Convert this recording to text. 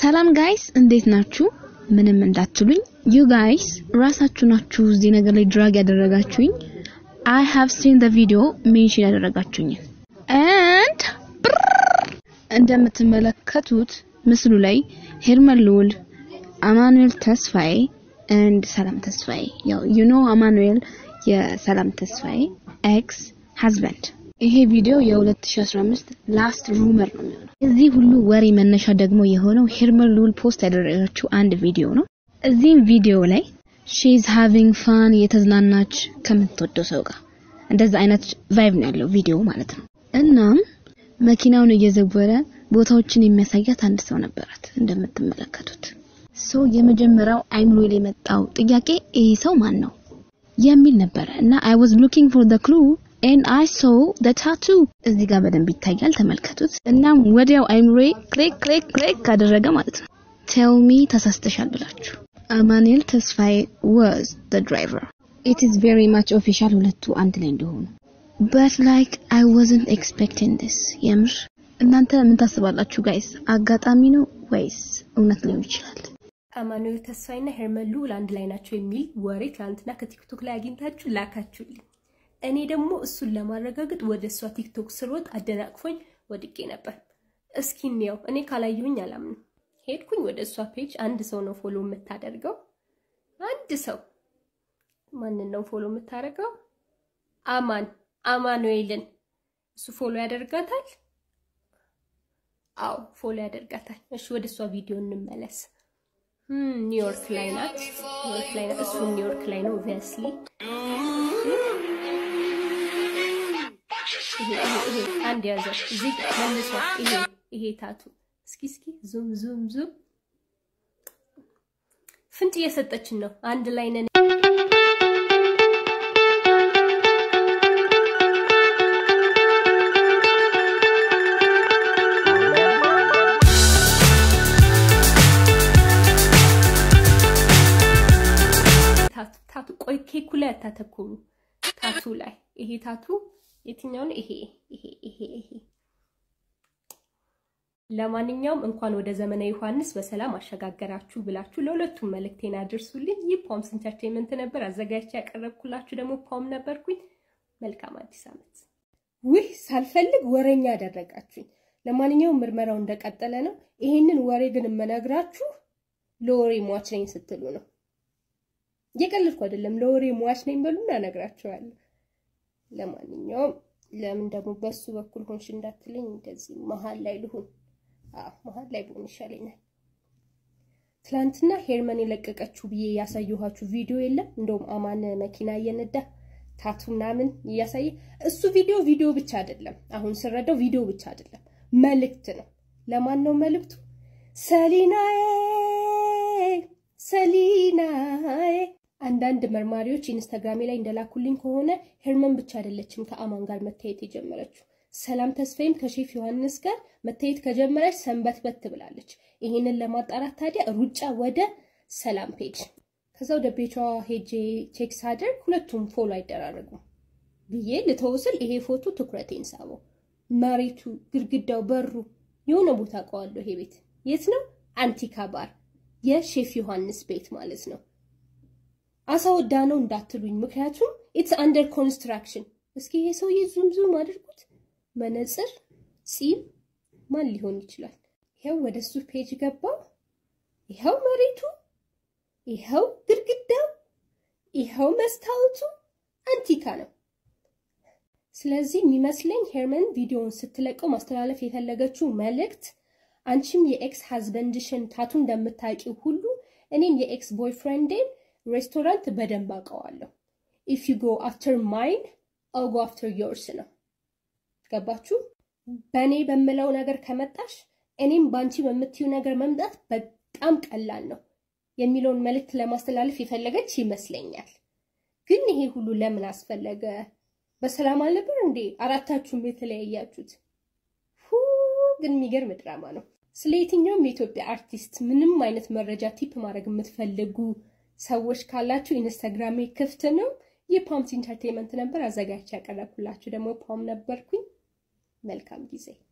ሰላም ጋይስ እንዴት ናችሁ? ምንም እንዳትሉኝ ዩ ጋይስ ራሳችሁ ናችሁ እዚህ ነገር ላይ ድራግ ያደረጋችሁኝ። አይ ሃቭ ሲን ዘ ቪዲዮ ሜንሽን ያደረጋችሁኝ and እንደምትመለከቱት ምስሉ ላይ ሄርመን ልዑል፣ አማኑኤል ተስፋዬ and ሰላም ተስፋዬ ያው ዩ ኖ አማኑኤል የሰላም ተስፋዬ ኤክስ ሃዝበንድ ይሄ ቪዲዮ የ2015 ላስት ሩመር ነው የሚሆነው። እዚህ ሁሉ ወሬ መነሻ ደግሞ የሆነው ሄርመን ልዑል ፖስት ያደረገችው አንድ ቪዲዮ ነው። እዚህም ቪዲዮ ላይ ሺ ኢዝ ሃቪንግ ፋን የተዝናናች ከምትወደው ሰው ጋር እንደዛ አይነት ቫይብ ነው ያለው ቪዲዮ ማለት ነው። እናም መኪናውን እየዘወረ ቦታዎችን የሚያሳያት አንድ ሰው ነበራት እንደምትመለከቱት። ሶ የመጀመሪያው አይምሮ ላይ የመጣው ጥያቄ ይሄ ሰው ማን ነው የሚል ነበረ እና አይ ዋዝ ሉኪንግ ፎር ዘ ክሉ ኤንድ አይ ሶ ዘ ታቱ እዚህ ጋር በደንብ ይታያል፣ ተመልከቱት። እናም ወዲያው አይምሮዬ ክሬክ ክሬክ ክሬክ ካደረገ ማለት ነው ቴል ሚ ተሳስተሻል ብላችሁ አማኑኤል ተስፋዬ ዋዝ ዘ ድራይቨር ኢት ኢዝ ቬሪ ማች ኦፊሻል ሁለቱ አንድ ላይ እንደሆኑ በት ላይክ አይ ዋዝንት ኤክስፔክቲንግ ዲስ የምር እናንተ ምን ታስባላችሁ ጋይስ? አጋጣሚ ነው ወይስ እውነት ሊሆን ይችላል? አማኑኤል ተስፋዬና ሄርመን ልዑል አንድ ላይ ናቸው የሚል ወሬ ትናንትና ከቲክቶክ ላይ አግኝታችሁ ላካችሁልኝ። እኔ ደግሞ እሱን ለማረጋገጥ ወደ እሷ ቲክቶክ ስሮጥ አደናቅፎኝ ወድቄ ነበር። እስኪ እንየው። እኔ ካላየሁኝ አላምንም። ሄድኩኝ ወደ እሷ ፔጅ። አንድ ሰው ነው ፎሎ የምታደርገው። አንድ ሰው ማንን ነው ፎሎ የምታደርገው? አማን አማኑኤልን። እሱ ፎሎ ያደርጋታል። አዎ ፎሎ ያደርጋታል። እሺ ወደ እሷ ቪዲዮ እንመለስ። ኒውዮርክ ላይ ናት። ኒውዮርክ ላይ ናት። እሱ ኒውዮርክ ላይ ነው ኦብቪየስሊ። ይሄ ይሄ ይሄ አንድ ያዘው እዚህ መልሶ ይሄ ይሄ ታቱ እስኪ እስኪ ዙም ዙም ዙም ፍንጭ እየሰጠችን ነው። አንድ ላይ ነን። ታቱ ቆይ ኬኩ ላይ አታተኩሩ። ታቱ ላይ ይሄ ታቱ የትኛው ነው? ይሄ ይሄ ይሄ ይሄ። ለማንኛውም እንኳን ወደ ዘመነ ዮሐንስ በሰላም አሸጋገራችሁ ብላችሁ ለሁለቱም መልእክቴን አድርሱልኝ። ይህ ፖምስ ኢንተርቴንመንት ነበር አዘጋጅቼ ያቀረብኩላችሁ ደግሞ ፖም ነበርኩኝ። መልካም አዲስ ዓመት። ውህ ሳልፈልግ ወሬኛ ያደረጋችሁኝ። ለማንኛውም ምርመራው እንደቀጠለ ነው። ይሄንን ወሬ ግን የምነግራችሁ ለወሬ ሟች ነኝ ስትሉ ነው። እየቀለድኩ አይደለም። ለወሬ ሟች ነኝ በሉና እነግራችኋለሁ። ለማንኛውም ለምን ደግሞ በሱ በኩል ሆንሽ እንዳትለኝ፣ እንደዚህ መሀል ላይ ልሁን። አዎ መሀል ላይ ብሆን ይሻለኛል። ትላንትና ሄርመን የለቀቀችው ብዬ ያሳየኋችሁ ቪዲዮ የለም? እንደውም አማን መኪና እየነዳ ታቱ ምናምን እያሳየ እሱ ቪዲዮ ቪዲዮ ብቻ አይደለም። አሁን ስረዳው ቪዲዮ ብቻ አይደለም፣ መልእክት ነው። ለማን ነው መልእክቱ? ሰሊናዬ ሰሊናዬ አንዳንድ መርማሪዎች ኢንስታግራሜ ላይ እንደላኩልኝ ከሆነ ሄርመን ብቻ አይደለችም ከአማን ጋር መታየት የጀመረችው። ሰላም ተስፋዬም ከሼፍ ዮሐንስ ጋር መታየት ከጀመረች ሰንበት በት ብላለች። ይሄንን ለማጣራት ታዲያ ሩጫ ወደ ሰላም ፔጅ፣ ከዛ ወደ ቤቷ ሄጄ ቼክ ሳደርግ ሁለቱም ፎሎ አይደራረጉም ብዬ ልተውስል ይሄ ፎቶ ትኩረቴን ሳበው። መሬቱ፣ ግድግዳው፣ በሩ የሆነ ቦታ አውቀዋለሁ። ይሄ ቤት የት ነው? አንቲካ ባር፣ የሼፍ ዮሐንስ ቤት ማለት ነው። አሳወዳ ነው እንዳትሉኝ፣ ምክንያቱም ኢትስ አንደር ኮንስትራክሽን። እስኪ ይሄ ሰውዬ ዙም ዙም አድርጉት። መነጽር፣ ፂም ማን ሊሆን ይችላል? ይኸው ወደ እሱ ፔጅ ገባው። ይኸው መሬቱ፣ ይኸው ግድግዳው፣ ይኸው መስታወቱ አንቲካ ነው። ስለዚህ የሚመስለኝ ሄርመን ቪዲዮውን ስትለቀው ማስተላለፍ የፈለገችው መልእክት አንቺም የኤክስ ሃዝበንድሽን ታቱ እንደምታውቂው ሁሉ እኔም የኤክስ ቦይፍሬንዴን ሬስቶራንት በደንብ አውቀዋለሁ። ኢፍ ዩ ጎ አፍተር ማይን አው ጎ አፍተር ዮርስ ነው። ገባችሁ? በእኔ በምለው ነገር ከመጣሽ እኔም በአንቺ በምትዩ ነገር መምጣት በጣም ቀላል ነው የሚለውን መልእክት ለማስተላለፍ የፈለገች ይመስለኛል። ግን ይሄ ሁሉ ለምን አስፈለገ? በሰላም አልነበር እንዴ አራታችሁም የተለያያችሁት? ሁ ግን የሚገርም ድራማ ነው። ስለ የትኛውም የኢትዮጵያ አርቲስት ምንም አይነት መረጃ ቲፕ ማድረግ የምትፈልጉ ሰዎች ካላችሁ ኢንስታግራሜ ክፍት ነው። የፓምስ ኢንተርቴንመንት ነበር አዘጋጅቼ ያቀረብኩላችሁ ደግሞ ፓም ነበርኩኝ። መልካም ጊዜ